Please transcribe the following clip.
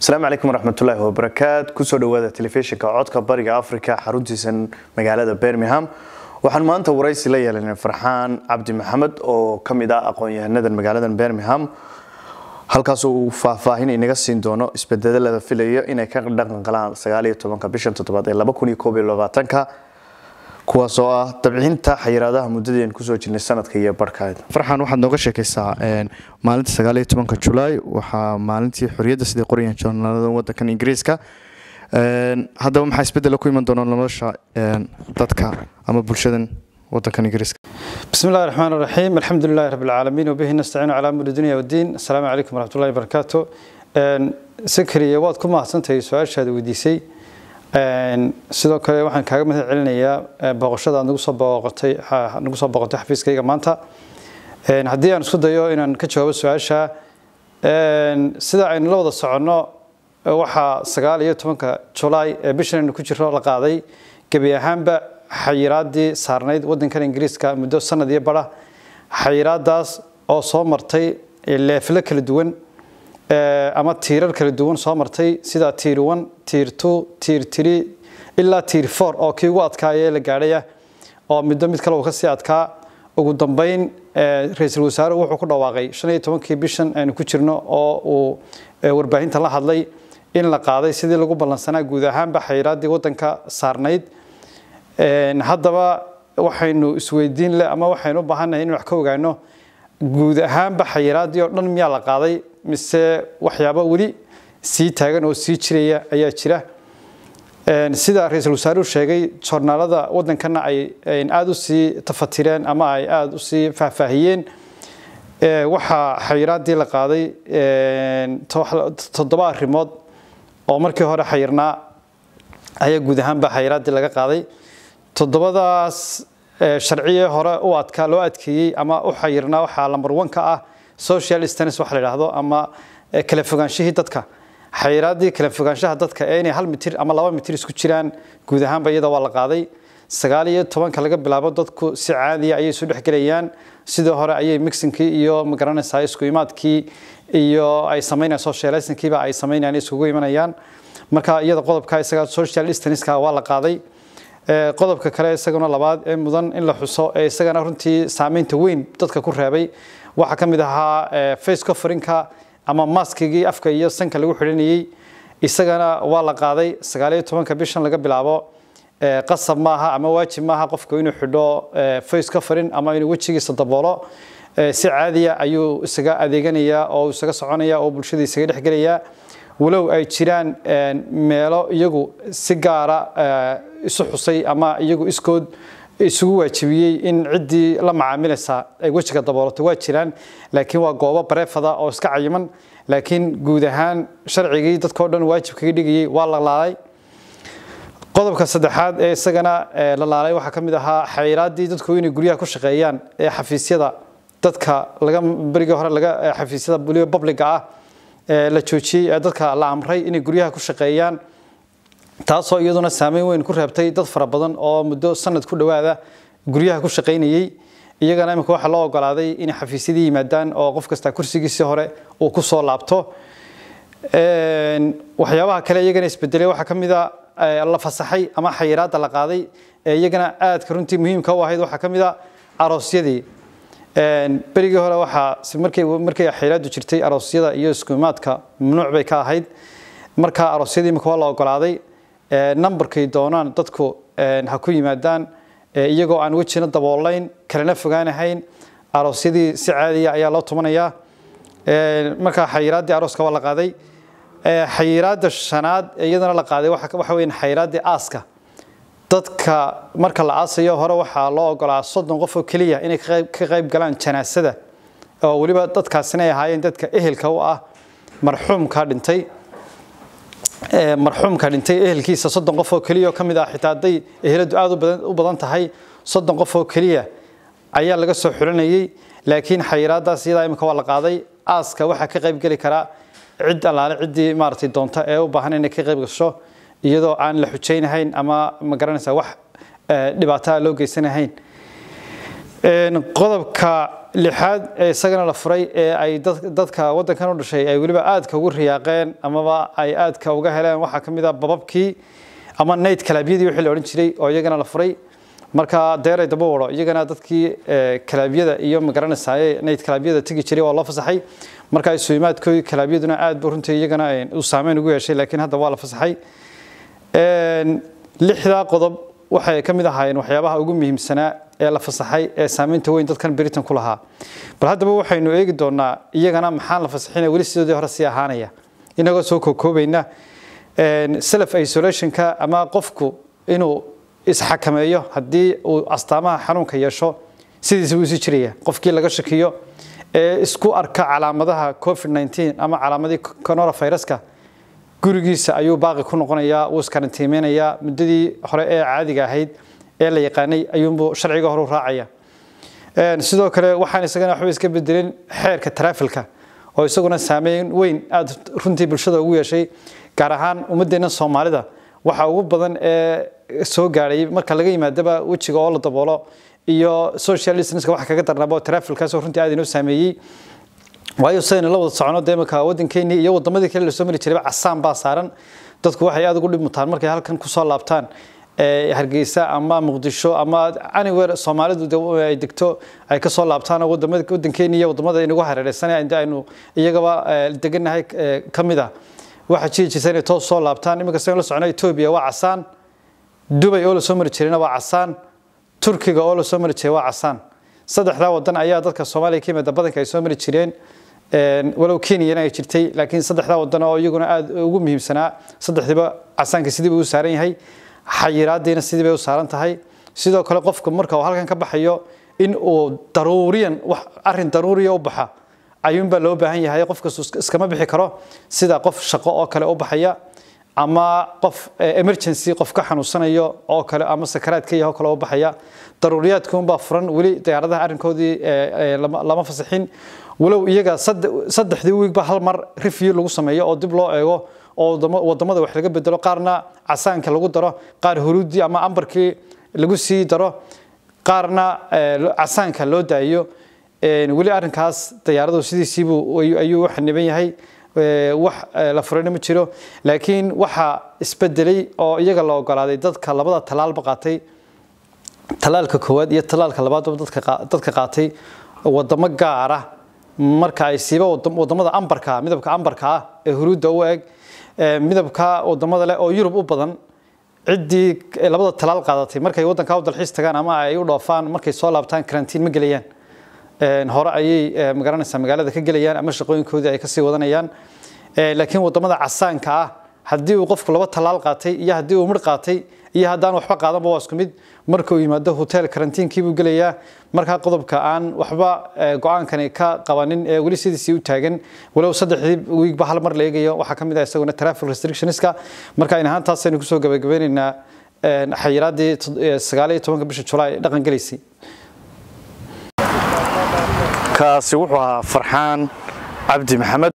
asalaamu calaykum waraxmatullaahi wabarakaat kusoo dhawaada telefishinka codka bariga africa xaruntiisan magaalada birmingham waxaan maanta waraysi la yeelanay farxaan cabdi maxamed oo ka mid ah aqoon-yahanadan magaaladan birmingham halkaasoo uu faahfaahin inaga siin doono isbedelada filaya inay ka dhaqan galaan sagaaliyo tobanka bishan toddobaad ee laba kun iyo koob iyo labaatanka kuwaas oo ah dabcinta xayiraadaha muddadii aan kusoo jirnay sanadka iyo barhka farxaan waxaad nooga sheekaysaa maalinta sagaaliyo tobanka julaay waxaa maalintii xorriyadda sidai qorayaan joornaalada wadankan ingiriiska haddaba maxaa isbedela ku iman doona nolosha dadka ama bulshadan wadankan ingiriiska بسم الله الرحمن الرحيم الحمد لله رب العالمين وبه نستعين على امور الدنيا والدين السلام عليكم ورحمه الله وبركاته سكري waad ku mahadsantahay su-aashaada weydiisay sidoo kale waxaan kaaga mahad celinayaa booqashada aad nagu soo booqatay nagu soo booqatay xafiiskayga maanta haddii aan isku dayo inaan ka jawaabo su-aasha sida aynu la wada soconno waxaa sagaal iyo tobanka julaay ee bishan aynu ku jirro la qaaday gebi ahaanba xayiraadii saarnayd wadankan ingiriiska muddo sanad iyo bara xayiraadaas oo soo martay leeflo kala duwan ama tiirar kala duwan soo martay sida tiir one tiir two tiir three ilaa tiir four oo kii ugu adkaayee la gaadhaya oo middo mid kale uu kasii adkaa ugu dambeyn ra-iisul wasaaruhu wuxuu ku dhawaaqay shan iyo tobankii bishan aynu ku jirno oo uu warbaahinta la hadlay in la qaaday sidii lagu ballansanaa guud ahaanba xayiraadii wadanka saarnayd haddaba waxaynu isweydiin leh ama waxaynu u baahannahay in wax ka ogaano guud ahaanba xayiraadii oo dhan miyaa la qaaday mise waxyaabo weli sii taagan oo sii jiraya ayaa jira sida ra-iisul wasaaruhu sheegay joornaalada wadankana ay aada u sii tafatireen ama ay aada u sii faahfaahiyeen waxaa xayiraadii la qaaday toddoba arrimood oo markii hore xayirnaa ayaa guud ahaanba xayiraadii laga qaaday toddobadaas sharciye hore u adkaa loo adkeeyey ama u xayirnaa waxaa lambar one ka ah social stans waxa la yidhaahdo ama kala fogaanshihii dadka xayiraadii kala fogaanshaha dadka ee inay hal mitir ama laba mitir isku jiraan guud ahaanba iyada waa la qaaday sagaal iyo tobanka laga bilaabo dadku si caadiya ayay isu dhexgelayaan sidii hore ayay mixinkii iyo magaranaysaa isku imaadkii iyo ay samaynayaan socialisankiiba ay samaynayaan isugu imanayaan marka iyada qodobka isaga social distanceska waa la qaaday qodobka kale isaguna labaad ee mudan in la xuso ee isagana runtii saameynta weyn dadka ku reebay waxaa ka mid ahaa face cofferinka ama maskigii afka iyo sanka lagu xidhanayey isagana waa la qaaday sagaal iyo tobanka bishan laga bilaabo qasab maaha ama waajib maaha qofku inuu xidho face cofferin ama inuu wejigiisa daboolo si caadiya ayuu isaga adeeganayaa oo isaga soconaya oo bulshada isaga dhexgelayaa walow ay jiraan meelo iyagu si gaara isu xusay ama iyagu iskood isugu waajibiyey in ciddii la macaamilaysa ay wejiga daboolato waa jiraan laakiin waa goobo bareefada oo iska cayiman laakiin guud ahaan sharcigii dadkao dhan waajib kaga dhigayey waa la laalay qodobka saddexaad ee isagana la laalay waxaa ka mid ahaa xayiraadii dadku inay guryaha ku shaqeeyaan ee xafiisyada dadka laga berigii hore laga xafiisyada weliba publiga ah la joojiyey ee dadka la amray inay guryaha ku shaqeeyaan taasoo iyaduna saameyn weyn ku reebtay dad fara badan oo muddo sanad ku dhowaada guryaha ku shaqaynayey iyagana imika waxaa loo ogolaaday inay xafiisyadii yimaadaan oo qof kasta kursigiisii hore uu ku soo laabto waxyaabaha kale iyagana isbedelay waxaa ka mid a la fasaxay ama xayiraadda la qaaday ee iyagana aadka runtii muhiimka u ahayd waxaa ka mid a aroosyadii berigii hore waxaa markay markay xayiraadu jirtay aroosyada iyo iskuimaadka mamnuuc bay ka ahayd marka aroosyadii imika waa la ogolaaday numberkay doonaan dadku ha ku yimaadaan iyagoo aan wejina daboolayn kalena fogaanahayn aroosyadii si caadiya ayaa loo tumanayaa marka xayiraaddii arooska waa la qaaday xayiraadda shanaad iyadana la qaaday waxa weyn xayiraaddii aaska dadka marka la aasayo hore waxaa loo ogolaa soddon qof oo keliya inay ka qayb galaan janaasada oo weliba dadkaasina ay ahaayeen dadka ehelka u ah marxuumka dhintay marxuumka dhintay ehelkiisa soddon qof oo keliya oo ka mid ah xitaa hadday eheladu aada u badan tahay soddon qof oo keliya ayaa laga soo xulanayey laakiin xayiraadaas iyadaa imika waa la qaaday aaska waxaa ka qayb geli karaa cid allaale ciddii maaragtay doonta ee u baahan inay ka qayb gasho iyadoo aan la xujaynahayn ama ma garanaysaa wax dhibaataa loo geysanahayn qodobka lixaad ee isagana la furay ee ay dadka wadankan u dhashay ay weliba aadka ugu riyaaqeen amaba ay aadka uga heleen waxaa ka mid a bababkii ama nayd kalaabyadii wixii la odhan jiray oo iyagana la furay marka deeray daba wado iyagana dadkii kalaabyada iyo magaranaysaye nayd kalaabyada tegi jiray waa loo fasaxay marka isuimaadkoodii kalaabyaduna aad buu runtii iyagana u saameyn ugu yeeshay laakiin hadda waa la fasaxay lixdaa qodob waxay ka mid ahaayeen waxyaabaha ugu muhiimsanaa ee la fasaxay ee saameynta weyn dadkan britain ku lahaa bal haddaba waxaynu eegi doonaa iyagana maxaan la fasaxina weli sidoodii hore sii ahaanaya inagoo soo kookoobayna self isolationka ama qofku inuu isxakameeyo haddii uu astaamaha xanuunka yeesho sidiisa wuu sii jiraya qofkii laga shakiyo ee isku arka calaamadaha covid 19 ama calaamadii coronaviruska gurigiisa ayuu baaqi ku noqonayaa wuu iskarantiimeynayaa muddadii hore ee caadiga ahayd ee la yaqaanay ayuunbuu sharciga hore u raacaya sidoo kale waxaan isagana waxba iska bedelin xeerka taraafilka oo isaguna saameyn weyn aada runtii bulshada ugu yeeshay gaar ahaan ummaddeena soomaalida waxa ugu badan ee soo gaadhay marka laga yimaadaba wejiga oo la daboolo iyo social distanceka waxa kaga darnaaba taraafilkaasoo runtii aad inoo saameeyey waayo sidaynu la wada socono dee marka waddankeennii iyo waddamadii kale lasoo mari jirayba casaan baa saaran dadku waxay aad ugu dhib mutaan markay halkan kusoo laabtaan hargeysa ama muqdisho ama anywhere soomaalidu ay degto ay ka soo laabtaan wadamada waddankeennii iyo waddamada inagu hareereysanay inta aynu iyagaba degannahay ka mid ah waxaa jiri jirta inay toos soo laabtaan iminka sidaynu la socono etoobiya waa casaan dubay oo lasoo mari jirayna waa casaan turkiga oo lasoo mari jiray waa casaan saddexdaa wadan ayaa dadka soomaaliya ka yimaada badanka ay soo mari jireen walow kenyana ay jirtay laakiin saddexdaa wadan oo iyaguna aada ugu muhiimsanaa saddexdiiba casaanka sidii buu u saaran yahay xayiraadiina sidii bay u saaran tahay sidoo kale qofku marka uu halkan ka baxayo in uu daruuriyan wax arin daruuriya u baxa ayuunbaa loo baahan yahay qofka iskama bixi karo sida qof shaqo oo kale u baxaya ama qof emergency qof ka xanuunsanayo oo kale ama sakaraadka yaho kale u baxaya daruuriyaadka unbaa furan weli diyaaradaha arrinkoodii lama fasaxin walow iyaga saddexdii wiigba hal mar review lagu sameeyo oo dib loo eego oo wadamada wax laga bedelo qaarna casaanka lagu daro qaar huruudii ama ambarkii lagu sii daro qaarna casaanka loo daayo weli arrinkaas diyaaradu sidiisiibuu ayuu u xaniban yahay wax la furayna ma jiro laakiin waxaa isbedelay oo iyaga la ogolaaday dadka labada talaalba qaatay talaalka koowaad iyo talaalka labaadba dadka qaatay wadamo gaara marka ay siiba wadamada ambarka midabka ambarka ah ee huruudda u eg midabka wadamada leh oo yurub u badan ciddii labada talaal qaadatay markay waddanka u dalxiis tagaan ama ay u dhoofaan markay soo laabtaan karantiin ma gelayaan hore ayay magaranaysaa magaalada ka gelayaan ama shaqooyinkoodii ay kasii wadanayaan laakiin wadamada casaanka ah haddii uu qofku laba talaal qaatay iyo haddii uu midh qaatay iyo haddaan waxba qaadanba waa isku mid markuu yimaado hotel karantiinkii buu gelayaa markaa qodobka aan waxba go-aankani ka qabanin ee weli sidiisii u taagan walow saddexdii wiigba hal mar la eegayo waxaa ka mid ah isaguna traffic restrictionska marka in ahaan taasaynu kusoo gabagabeynaynaa xayiraadii sagaal iyo tobanka bisha julaay dhaqan gelaysay kaasi wuxuu ahaa farxaan cabdi maxamed